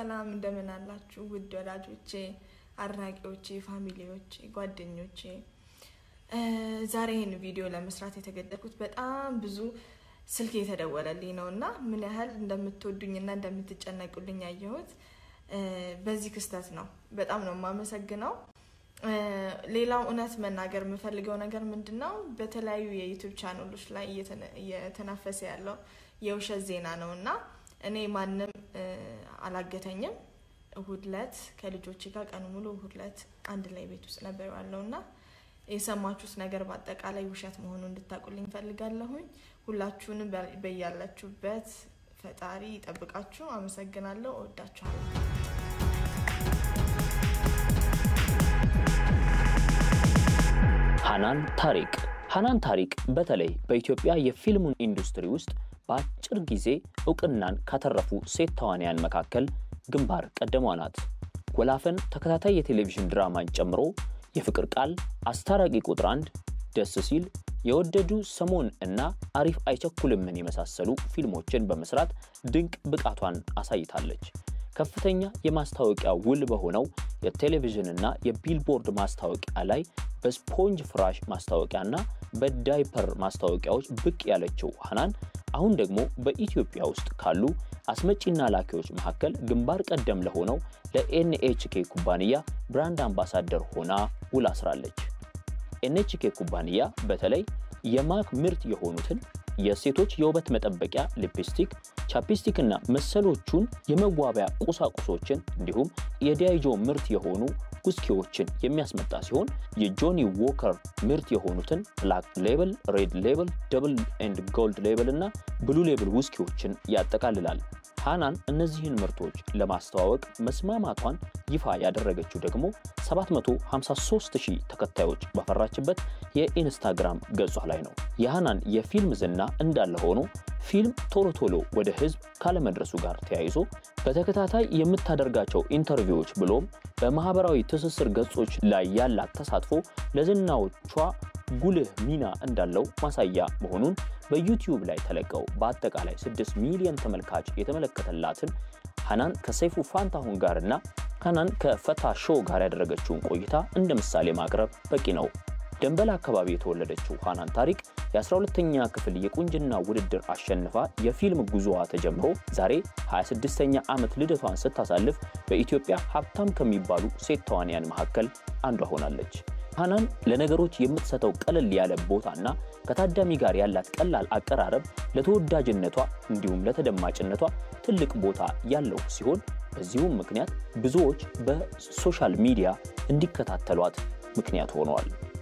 ሰላም እንደምን አላችሁ ውድ ወዳጆቼ፣ አድናቂዎቼ፣ ፋሚሊዎቼ፣ ጓደኞቼ። ዛሬ ይህን ቪዲዮ ለመስራት የተገደድኩት በጣም ብዙ ስልክ የተደወለልኝ ነው እና ምን ያህል እንደምትወዱኝና እንደምትጨነቁልኝ ያየሁት በዚህ ክስተት ነው። በጣም ነው የማመሰግነው። ሌላው እውነት መናገር የምፈልገው ነገር ምንድን ነው፣ በተለያዩ የዩቱብ ቻናሎች ላይ እየተናፈሰ ያለው የውሸት ዜና ነው እና እኔ ማንም አላገተኝም። እሁድ ዕለት ከልጆቼ ጋር ቀኑ ሙሉ እሁድ ዕለት አንድ ላይ ቤት ውስጥ ነበር ያለው እና የሰማችሁት ነገር በአጠቃላይ ውሸት መሆኑን እንድታውቁልኝ ፈልጋለሁኝ። ሁላችሁንም በያላችሁበት ፈጣሪ ይጠብቃችሁ። አመሰግናለሁ። እወዳችኋለሁ። ሃናን ታሪቅ ሃናን ታሪቅ በተለይ በኢትዮጵያ የፊልሙን ኢንዱስትሪ ውስጥ በአጭር ጊዜ እውቅናን ካተረፉ ሴት ተዋንያን መካከል ግንባር ቀደሟ ናት። ወላፈን ተከታታይ የቴሌቪዥን ድራማን ጨምሮ የፍቅር ቃል፣ አስታራቂ ቁጥር አንድ፣ ደስ ሲል፣ የወደዱ ሰሞን እና አሪፍ አይቸኩልምን የመሳሰሉ ፊልሞችን በመስራት ድንቅ ብቃቷን አሳይታለች። ከፍተኛ የማስታወቂያ ውል በሆነው የቴሌቪዥንና የቢልቦርድ ማስታወቂያ ላይ በስፖንጅ ፍራሽ ማስታወቂያና በዳይፐር ማስታወቂያዎች ብቅ ያለችው ሃናን አሁን ደግሞ በኢትዮጵያ ውስጥ ካሉ አስመጪና ላኪዎች መካከል ግንባር ቀደም ለሆነው ለኤንኤችኬ ኩባንያ ብራንድ አምባሳደር ሆና ውል አስራለች። ኤንኤችኬ ኩባንያ በተለይ የማክ ምርት የሆኑትን የሴቶች የውበት መጠበቂያ ሊፕስቲክ፣ ቻፕስቲክ እና መሰሎቹን የመዋቢያ ቁሳቁሶችን እንዲሁም የዲያይጆ ምርት የሆኑ ውስኪዎችን የሚያስመጣ ሲሆን የጆኒ ዎከር ምርት የሆኑትን ብላክ ሌብል፣ ሬድ ሌብል፣ ደብል ኤንድ ጎልድ ሌብል እና ብሉ ሌብል ውስኪዎችን ያጠቃልላል። ሃናን እነዚህን ምርቶች ለማስተዋወቅ መስማማቷን ይፋ ያደረገችው ደግሞ 753 ሺህ ተከታዮች ባፈራችበት የኢንስታግራም ገጿ ላይ ነው። የሃናን የፊልም ዝና እንዳለ ሆኖ ፊልም ቶሎ ቶሎ ወደ ሕዝብ ካለመድረሱ ጋር ተያይዞ በተከታታይ የምታደርጋቸው ኢንተርቪዎች ብሎም በማህበራዊ ትስስር ገጾች ላይ ያላት ተሳትፎ ለዝናዎቿ ጉልህ ሚና እንዳለው ማሳያ መሆኑን በዩቲዩብ ላይ ተለቀው በአጠቃላይ 6 ሚሊዮን ተመልካች የተመለከተላትን ሃናን ከሰይፉ ፋንታሁን ጋርና ሃናን ከፈታ ሾው ጋር ያደረገችውን ቆይታ እንደ ምሳሌ ማቅረብ በቂ ነው። ደንበል አካባቢ የተወለደችው ሃናን ታሪቅ የ12ተኛ ክፍል የቁንጅና ውድድር አሸንፋ የፊልም ጉዞዋ ተጀምሮ ዛሬ 26ኛ ዓመት ልደቷን ስታሳልፍ በኢትዮጵያ ሀብታም ከሚባሉ ሴት ተዋንያን መካከል አንዷ ሆናለች። ሃናን ለነገሮች የምትሰጠው ቀለል ያለ ቦታና ከታዳሚ ጋር ያላት ቀላል አቀራረብ ለተወዳጅነቷ እንዲሁም ለተደማጭነቷ ትልቅ ቦታ ያለው ሲሆን በዚሁም ምክንያት ብዙዎች በሶሻል ሚዲያ እንዲከታተሏት ምክንያት ሆነዋል።